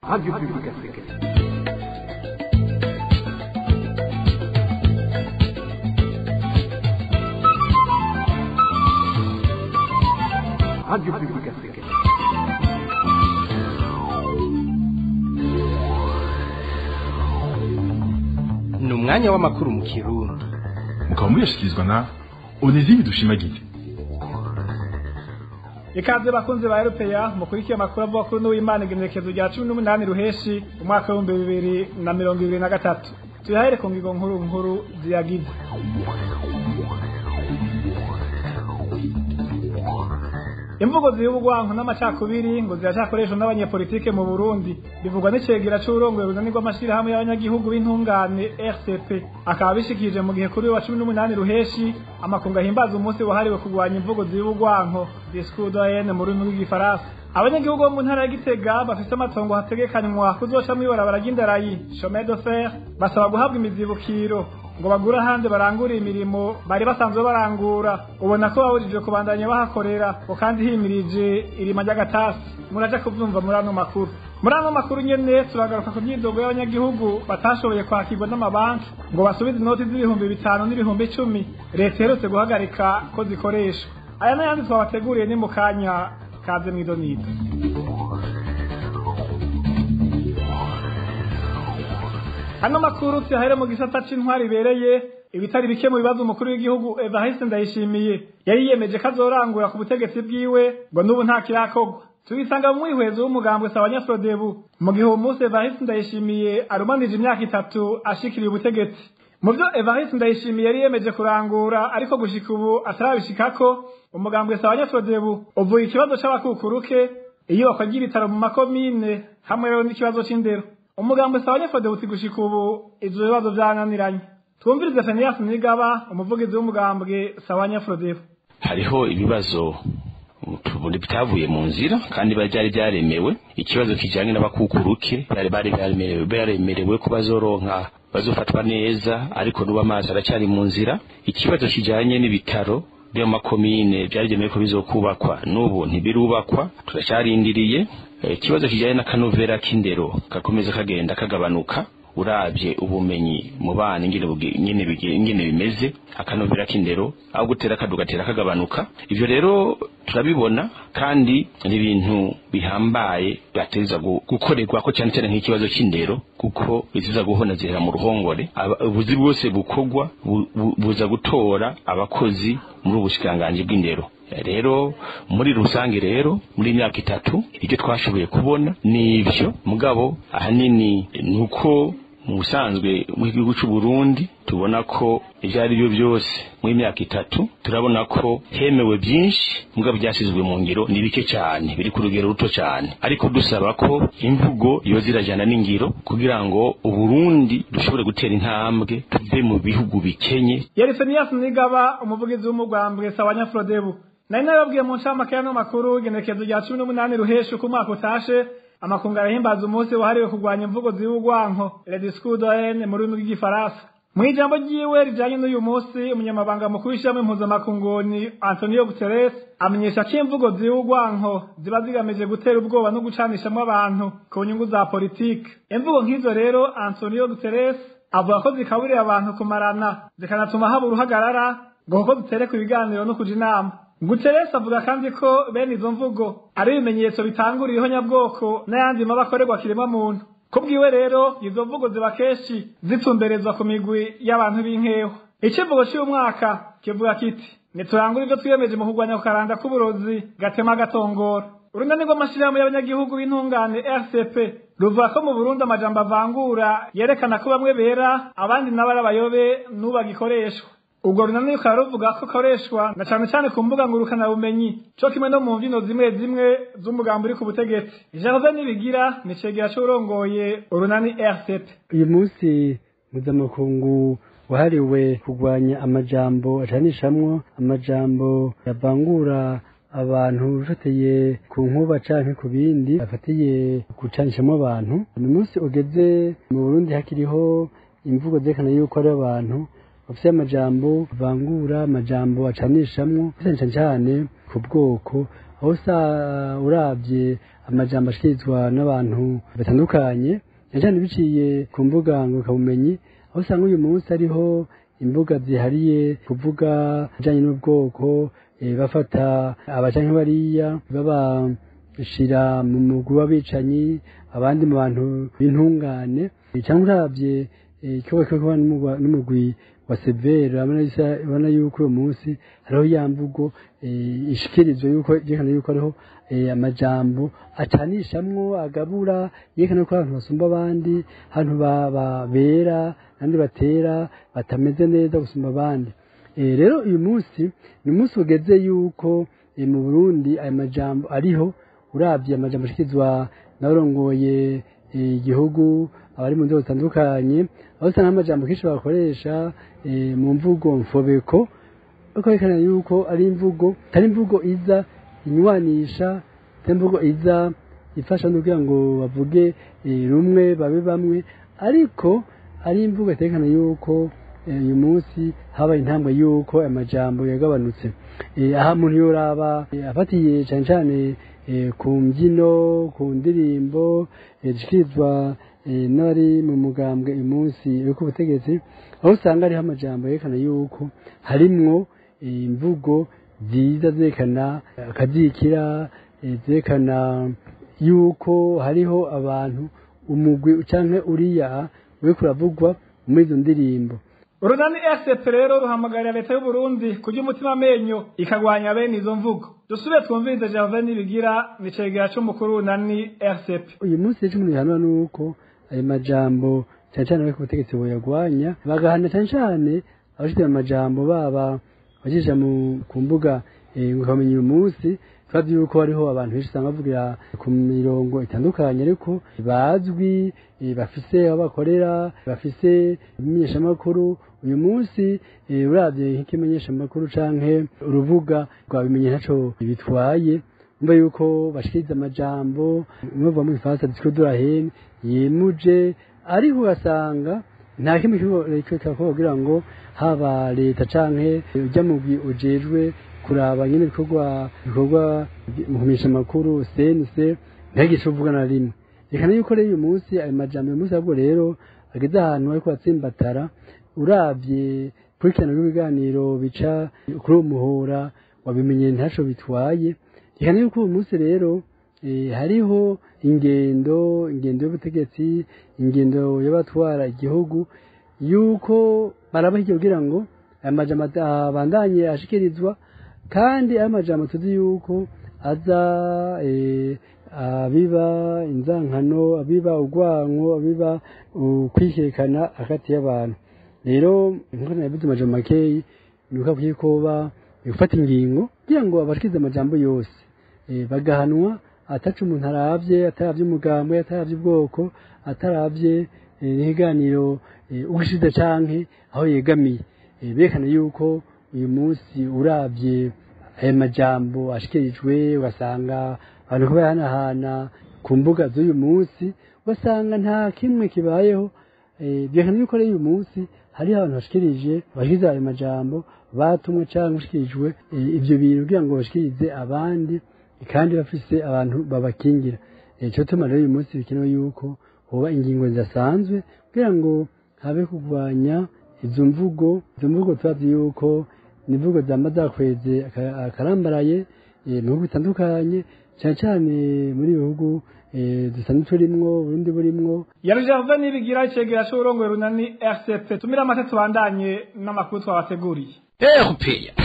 Radio Publique Africaine. Radio Publique Africaine. ni umwanya w'amakuru mu kirundi mukaba muyashyikirizwa na onezime dushimagize ikaze bakunzi ba erupeya mukurikiye amakuru avuga kuri n'uwimana igenekerezo rya cumi n'umunani ruheshi umwaka w'ibihumbi bibiri na mirongo ibiri na gatatu tuyahere ku ngingo nkuru nkuru ziyagize imvugo ziy'ubugwanko n'amacakubiri ngo ziracakoreshwa n'abanyepolitike mu burundi bivugwa n'icegera c'uburongoye runani rw'amashirahamwe y'abanyagihugu b'intungane rcp akaba bishikirije mu gihe kuri uyu wa cumi n'umunani ruheshi amakungu ahimbaza umunsi wahariwe kurwanya imvugo ziy'ubugwanko discours doyenne mu rurimi rw'igifaransa abanyagihugu bo mu ntara ya gitega bafise amatongo hategekanywa kuzoca mw'ibarabara ry'indarayi chemin de fer basaba guhabwa imizibukiro ngo bagure ahandi barangure imirimo bari basanzwe barangura ubona ko babujijwe kubandanya bahakorera ngo kandi himirije irima ry'agatasi muraja kuvyumva muri ano makuru muri ano makuru nyene turagaruka ku myidogo y'abanyagihugu batashoboye kwakirwa n'amabanki ngo basubize inoti z'ibihumbi bitanu n'ibihumbi icumi leta iherutse guhagarika ko zikoreshwa aya n'ayandi twabateguriye ni mu kanya kaze mw'idonido Hano makuru tuyahere mu gisata c'intwari ibereye ibitari bike mu bibazo umukuru w'igihugu Evariste Ndayishimiye yari yiyemeje ko azorangura ku butegetsi bwiwe ngo n'ubu nta kirakorwa tubisanga mu mwihwezo w'umugambwe Sabanyafrodebu mu gihe uwo munsi Evariste Ndayishimiye arumanije imyaka itatu ashikiriye ubutegetsi mu byo Evariste Ndayishimiye yari yemeje kurangura ariko gushika ubu atarabishikako umugambwe Sabanyafrodebu uvuye ikibazo c'abakukuruke iyubakwa ry'ibitaro mu makomine hamwe rero n'ikibazo c'indero umugambo sawa nyafode buti gushika ubu ivyo bibazo vyananiranye twumvirize Fenias Nigaba umuvugizi w'umugambwe sawa nyafode hariho ibibazo tubona bitavuye mu nzira kandi byari byaremewe ikibazo kijanye n'abakukuruke bari bari byaremerewe byaremerewe ko bazoronka bazofatwa neza ariko nuba amazi aracyari mu nzira ikibazo kijanye n'ibitaro byo makomine byagenewe ko bizokubakwa n'ubu ntibirubakwa turacyarindiriye ikibazo kijyanye n'akanovera k'indero gakomeza kagenda kagabanuka urabye ubumenyi mu bana ingene bimeze akanovera k'indero aho gutera kadugatera kagabanuka ibyo rero turabibona kandi ni ibintu bihambaye bateza gukorerwa ko cyane cyane nk'ikibazo cy'indero kuko biziza guhona zihera mu ruhongore ubuzi bwose bukorwa buza gutora abakozi muri ubu bushikiranganji bw'indero rero muri rusange rero muri imyaka itatu icyo twashoboye kubona ni ibyo mugabo ahanini ni uko mu busanzwe mu gihugu cy'u Burundi tubona ko ibyo ari byo byose mu myaka itatu turabona ko hemewe byinshi mugabo byasizwe mu ngiro ni bike cyane biri ku rugero ruto cyane ariko dusaba ko imvugo yoza irajyana n'ingiro kugira ngo uburundi dushobore gutera intambwe tuve mu bihugu bikenye yari Fenias Nigaba umuvugizi w'umugambwe sawa nyafrodebu nari nababwiye mu ncamake y'ano makuru igenekezo rya cumi n'umunani ruhesha uko umwaka utashe amakungu arahimbaza umunsi wahariwe kurwanya imvugo z'ubugwanko le discours doyenne mu rurimi rw'igifaransa mu ijambo ryiwe rijanye n'uyu munsi umunyamabanga mukuru w'ishyirahamwe impuzamakunguni antonio guterres amenyesha ko imvugo z'ubugwanko ziba zigamije gutera ubwoba no gucanishamo abantu ku nyungu za politike imvugo nk'izo rero antonio guterres avuga ko zikaburira abantu kumarana zikanatuma haba uruhagarara ngo kuko zitereka ibiganiro no kuja inama Guterres avuga kandi ko bene izo mvugo ari ibimenyetso bitangurira ihonyabwoko n'ayandi mabi akorerwa kiremwa muntu kubwiwe rero izo mvugo ziba kenshi zitumberezwa ku migwi y'abantu b'inkeho icivugo cy'uyu mwaka kivuga kiti niturangure ibyo twiyemeje mu kurwanya ku karanda k'uburozi gatema gatongora urunani rw'amashirahamwe y'abanyagihugu b'intungane rcp ruvuga ko mu burundi amajambo avangura yerekana ko bamwe bera abandi nabo ari abayobe n'ubagikoreshwa ubwo runani rukaba ruvuga ko koreshwa na cane cane ku mbuga ngurukana bumenyi co kimwe no mu mvino zimwe zimwe z'umugambi uri ku butegetsi Gerve Nibigira ni cegera c'urongoye urunani RCP uyu munsi mpuzamakungu wahariwe kurwanya amajambo acanishamwo amajambo yavangura abantu bifateye ku nkuba canke ku bindi afatiye gucanishamo abantu uyu munsi ugeze mu Burundi hakiriho imvugo zerekana yuko ari abantu bafite amajambo bavangura amajambo acanishamwo cyane cyane ku bwoko aho usa urabye amajambo ashikirizwa n'abantu batandukanye cyane cyane biciye ku mbuga ngurukanabumenyi aho usanga uyu munsi ariho imbuga zihariye kuvuga ibijyanye n'ubwoko eh, bafata abacanke bariya babashira mu mugwi w'abicanyi abandi mu bantu b'intungane Eh, cyangwa urabye eh, ikibuga cyo kuba n'umugwa- n'umugwi wa severa urabona yuko uyu munsi hariho ya mvugo eh, ishikirizwa yuko yerekana yuko hariho eh, amajambo acanishamwo agabura yerekana ko abantu basumba abandi abantu ba- ba- bera abandi batera batameze neza gusumba abandi Eh, rero uyu munsi ni umunsi ugeze yuko eh, mu burundi ayo majambo ariho urabye amajambo ashikirizwa n'abarongoye eh, igihugu abari mu nzego zitandukanye aho usanga amajambo kenshi bakoresha eh, mu mvugo mfobeko bakerekana yuko ari imvugo atari imvugo iza inywanisha atari imvugo iza ifasha no kugira ngo bavuge eh, rumwe babe bamwe ariko ari imvugo iterekana yuko eh, uyu munsi habaye intambwe yuko amajambo yagabanutse Eh, aha muntu yoraba eh, afatiye cyane cyane eh, ku mbyino ku ndirimbo eh, zishikirizwa eh, n'abari mu mugambwe uyu munsi uri ku butegetsi aho usanga hariho amajambo yerekana yuko harimwo eh, imvugo nziza zerekana akazikira eh, zerekana yuko hariho abantu umugwi canke uriya uri kuravugwa muri izo ndirimbo urunani rcp rero ruhamagarira leta y'u Burundi kurya umutima amenyo ikagwanya bene izo mvugo dusubire twumvirize Gervais Nibigira ni cegera c'umukuru w'urunani rcp uyu munsi rero bihanwa nuko ayo majambo cyane cyane abari ku butegetsi boyagwanya bagahana cyane cyane abashyize amajambo baba abajija mu ku mbuga eh, ukamenya uyu munsi twazi yuko hariho abantu benshi usanga bavugira ku mirongo itandukanye ariko bazwi eh, bafise aho bakorera bafise ibimenyeshamakuru uyu munsi eh, uravye nk'ikimenyeshamakuru canke urubuga rwabimenye ntaco bitwaye umva yuko bashikiriza amajambo umwe mu gifaransa discours de la haine yemuje ariko ugasanga nta kimwe kiba kugira ngo haba leta canke ujya mugwi ujejwe kuraba nyine ibikorwa bikorwa mu kumenyesha amakuru cnc ntihagire ico uvuga na rimwe rekana yuko rero uyu munsi ayo majambo uyu munsi ahubwo rero ageze ahantu ariko atsimbatara urabye kurikirana rw'ibiganiro bica kuri uwo muhora wabimenye ntaco bitwaye rekana yuko uyu munsi rero eh, hariho ingendo ingendo y'ubutegetsi ingendo y'abatwara igihugu yuko barabahiye kugira ngo aya majambo abandanye ashikirizwa kandi ayo majambo tuzi yuko aza eh, abiba inzankano abiba urwanko abiba ukwihekana hagati y'abantu rero nkuko nabivuze amajambo makeyi ni uko akwiye kuba gufata ingingo kugira ngo abashikirize amajambo yose eh, bagahanwa ataca umuntu aravye ataravye umugambwe ataravye ubwoko ataravye n'ibiganiro ugishize canke aho yegamiye Eh, berekana yuko uyu munsi uravye aya majambo ashikirijwe ugasanga abantu ko bahanahana ku mbuga z'uyu munsi ugasanga nta kimwe kibayeho Eh, byerekana yuko rero uyu munsi hariho abantu bashikirije bashikiza ayo majambo batumwe cyangwa bashikirijwe eh, ivyo bintu kugira ngo bashikirize abandi kandi bafise abantu babakingira Eh, ico tuma rero uyu munsi bikenewe yuko hoba ingingo zidasanzwe kugira ngo habe kurwanya izo mvugo izo mvugo tubazi yuko ni imvugo zama zakweze aka- akarambaraye eh, mu bihugu bitandukanye cyane cyane muri ibi bihugu eh, dusanzwe turimwo burundi burimwo yari Gervais Nibigira icegera c'uburongoye urunani rcp tumira amata tubandanye n'amakuru twabateguriye erupeya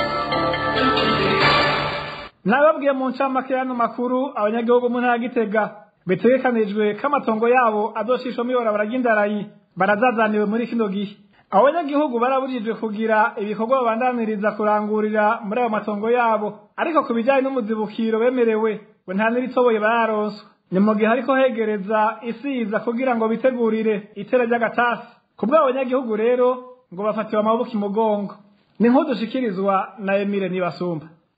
nababwiye mu ncamake y'ano makuru abanyagihugu mu ntara ya gitega bitegekanijwe ko amatongo yabo azoshishwamo ibarabara ry'indarayi barazazaniwe muri kino gihe abo banyagihugu barabujijwe kugira ibikorwa babandaniriza kurangurira muri ayo matongo yabo ariko ku bijyanye n'umuzibukiro bemerewe ngo nta n'iritoboye bararonswa ni mu gihe ariko hegereza isiza kugira ngo bitegurire itera ry'agatasi ku bw'abo banyagihugu rero ngo bafatiwe amaboko imugongo ni nk'udushikirizwa na emile nibasumba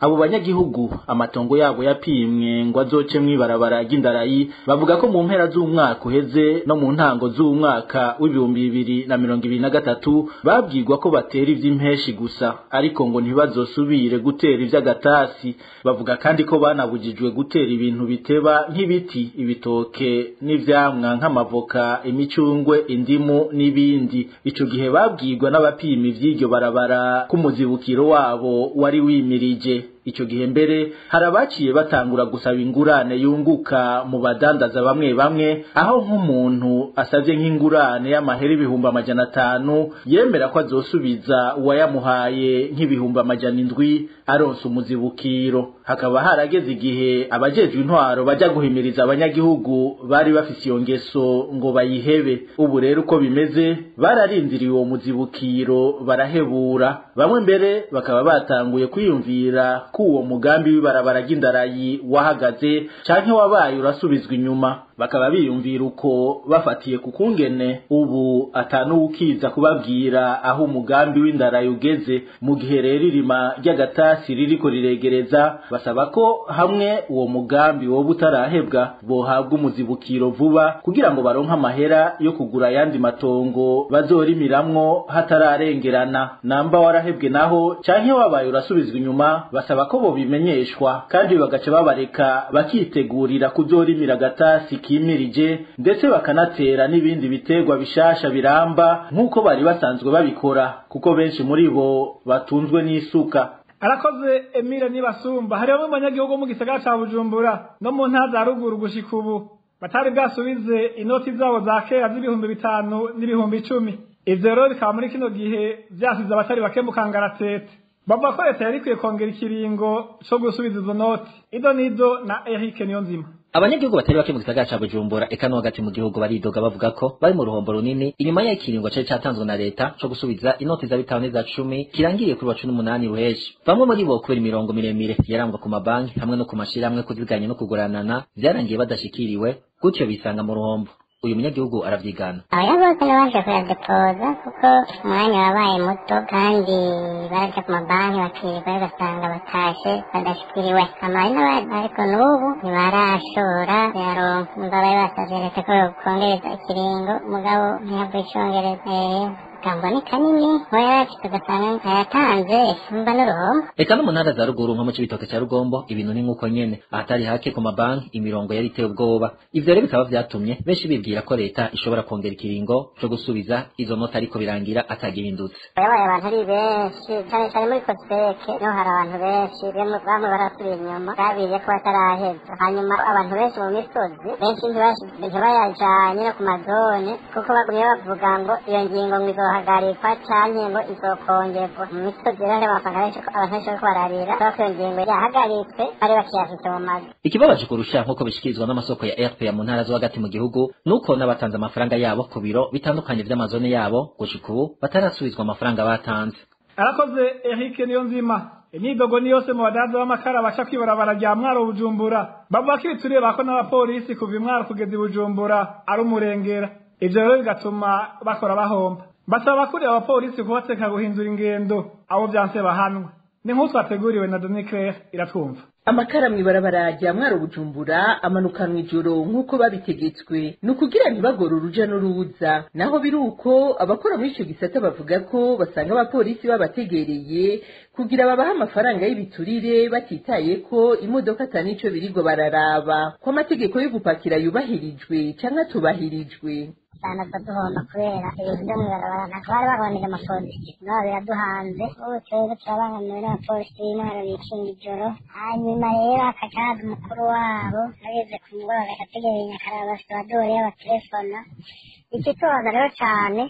abo banyagihugu amatongo yabo yapimwe ngo azoce mw'ibarabara ry'indarayi bavuga ko mu mpera z'umwaka uheze no mu ntango z'umwaka w'ibihumbi bibiri na mirongo ibiri na gatatu babwirwa ko batera ivy'impeshi gusa ariko ngo ntibazosubire gutera ivy'agatasi bavuga kandi ko banabujijwe gutera ibintu biteba nk'ibiti ibitoke n'ivyamwa nk'amavoka imicungwe indimu n'ibindi ico gihe babwirwa n'abapima ivy'iryo barabara k'umuzibukiro wabo wari wimirije ico gihe mbere hari abaciye batangura gusaba ingurane yunguka mu badandaza bamwe bamwe aho nk'umuntu asavye nk'ingurane y'amahera ibihumbi amajana atanu yemera ko azosubiza uwayamuhaye nk'ibihumbi amajana indwi aronse umuzibukiro hakaba harageze igihe abajejwe intwaro baja guhimiriza abanyagihugu bari bafise iyo ngeso ngo bayihebe ubu rero uko bimeze bararindiriye uwo muzibukiro barahebura bamwe mbere bakaba batanguye kwiyumvira ko uwo mugambi w'ibarabara ry'indarayi wahagaze canke wabaye urasubizwa inyuma bakaba biyumvira uko bafatiye ku kungene ubu atanuwukiza kubabwira aho umugambi w'indarayi ugeze mu gihe rero irima ry'agatasi ririko riregereza basaba ko hamwe uwo mugambi woba utarahebwa bohabwa umuzibukiro vuba kugira ngo baronke amahera yo kugura ayandi matongo bazorimiramwo hatararengerana namba warahebwe naho canke wabaye urasubizwa inyuma basaba ko bobimenyeshwa kandi bagaca babareka bakitegurira kuzorimira agatasi kimirije ndetse bakanatera n'ibindi biterwa bishasha biramba nk'uko bari basanzwe babikora kuko benshi muri bo batunzwe n'isuka arakoze emile nibasumba hari bamwe mu banyagihugu mu gisagara ca bujumbura no mu ntara za ruguru gushika ubu batari bwasubize inoti zabo za kera z'ibihumbi bitanu n'ibihumbi icumi ivyo rero bikaba muri kino gihe vyasize abatari bake mu kangaratete bavuga ko leta yari ikwiye kongera ikiringo co gusubiza izo noti ido nido na eric niyonzima abanyagihugu batari bake mu gisagara ca bujumbura eka no hagati mu gihugu baridoga bavuga ko bari mu ruhombo runini inyuma y'ikiringo cari catanzwe na leta co gusubiza inoti za bitanu n'iza cumi kirangiriye kuri wa cumi n'umunani ruheshi bamwe muri bo kubera imirongo miremire yarangwa ku mabanki hamwe no ku mashirahamwe kuziganya no kuguranana vyarangiye badashikiriwe gutyo bisanga mu ruhombo uyu munyagihugu aravyigana aya bose nabanje kuyadepoza kuko umwanya wabaye muto kandi baraja ku mabanki bakirirwa ugasanga batashe badashikiriwe amari n'abandi ariko n'ubu ntibarashora kuyaronka umugabo bari basavye leta ko yokongereza ikiringo umugabo ntiyavuye icongereza kangwa ni kanini wayafite ugasanga ayatanze mba n'uruhombo eka no mu ntara za ruguru nko mu cibitoke ca rugombo ibintu ni nk'uko nyene ahatari hake ku mabanki imirongo yari iteye ubwoba ivyo rero bikaba vyatumye benshi bibwira ko leta ishobora kongera ikiringo co gusubiza izo noti ariko birangira atagihindutse yabaye abantu ari benshi cyane cyane muri koseke niho hari abantu benshi bamwe bamwe barasubira inyuma babiriye ko bataraheza hanyuma abantu benshi mu misozi benshi ntibayajanye no ku mazone kuko bagumye bavuga ngo iyo ngingo ngo izohagarikwa canke ngo izokongerwa mu misozi rero amafaranga benshi abantu benshi bariko bararira kubera ko iyo ngingo yahagaritswe bari bakiyafise mu mazu ikibabaje kurusha nk'uko bishikirizwa n'amasoko ya rpa mu ntara zo hagati mu gihugu nuko n'abatanze amafaranga yabo ku biro bitandukanye vy'amazone yabo gushika ubu batarasubizwa amafaranga batanze arakoze eric niyonzima imyidogo ni yose mu badaza b'amakara baca kwibarabara rya mwaro bujumbura bavuga ko ibituriye bako n'abapolisi kuva imwaro kugeza i bujumbura ari umurengera ivyo rero bigatuma bakora bahomba basaba abakuriye abapolisi kubateka guhindura ingendo abo vyanse bahanwe ni nk'uko twateguriwe na Doni Claire iratwumva amakara mw'ibarabara rya mwaro bujumbura amanukanwa ijoro nk'uko babitegetswe ni ukugira ntibagore uruja n'uruza naho biri uko abakora muri ico gisata bavuga ko basanga abapolisi babategereye kugira babahe amafaranga y'ibiturire batitaye ko imodoka atanico birigo bararaba ko amategeko yo gupakira yubahirijwe canke atubahirijwe usanga duhomba kubera ibintu byo mw'ibarabara ntabwo bari baboneye amapolisi nabo biraduhanze ubu twebwe turabangamiwe n'abapolisi b'intwaro bikinga ijoro hanyuma rero hakaca haza umukuru wabo ageze ku mugoroba agategereye nyakaraba bafite abadori y'abatelefona ikitubaza rero cane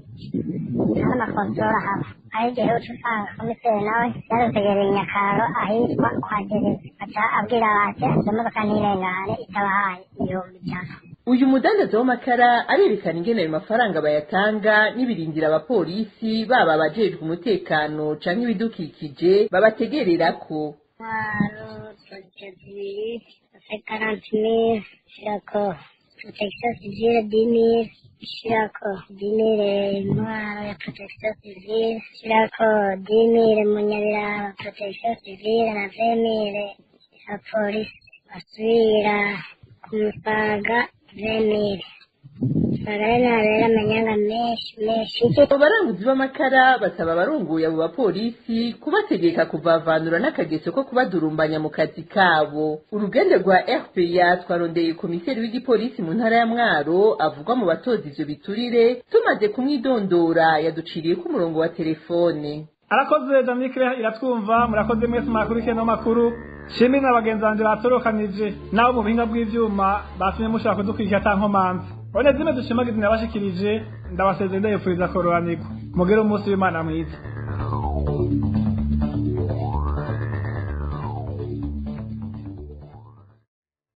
nta makontorora haba aho igihe uca usanga komiseri nawe yarutegereye nyakaro ahitwa kwa gereza aca abwira bati izo modoka ntirengane itabahaye ibihumbi ijana uyu mudandaza w'amakara arerekana ingene ayo mafaranga bayatanga n'ibirindira abapolisi baba abajejwe umutekano canke ibidukikije babategererako ntwaro tujya zibiri se karanti mili shirako protection civile dimire shirako dimire intwaro ya protection civile shirako dimire munyabiraba protection civile na vemire ya polisi basubira ku musaga vemire musaga rero nabera amanyanga menshi menshi abo baranguzi b'amakara basaba abarunguye abo bapolisi kubategeka kuvavanura n'akageso ko kubadurumbanya mu kazi kabo urugende rwa rpa twarondeye komiseri w'igipolisi mu ntara ya mwaro avugwa mu batoza ivyo biturire tumaze kumwidondora yaduciriye ko umurongo wa telefone arakoze jamikire iratwumva murakoze mwese mwakurikiye no makuru shimwe na bagenzi banje batorokanije nabo mu buhinga bw'ivyuma batumye mushobora kudukurikira ata nkomanzi one zimwe dushimagiza nabashikirije ndabasezeye ndayipfuriza kororanirwa mugire umunsi w'imana mwiza